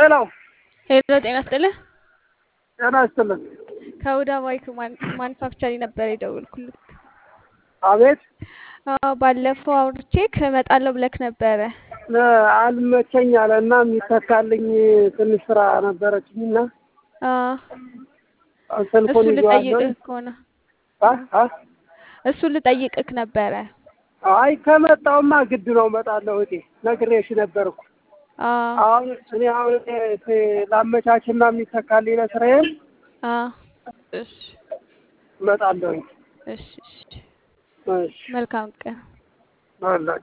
ሄሎ ሄሎ ጤና ይስጥልህ። ጤና ይስጥልን። ከሁዳ ባይክ ማኑፋክቸሪንግ ነበር የደወልኩልህ። አቤት አዎ ባለፈው አውርቼክ እመጣለሁ ብለክ ነበረ። እ አልመቸኝ አለ እና የሚተካልኝ ትንሽ ስራ ነበረችኝ እና አዎ ስልኩን እሱ ይዤዋለሁ። ልጠይቅህ ከሆነ አ አ እሱ ልጠይቅህ ነበረ። አይ ከመጣውማ ግድ ነው እመጣለሁ። እቴ ነግሬሽ ነበርኩ። አዎ አሁን እኔ አሁን እኔ ላመቻችና የሚተካልኝ ለስራዬ አዎ እሺ እመጣለሁኝ። እሺ እሺ እሺ መልካም ቀን። አላችሁ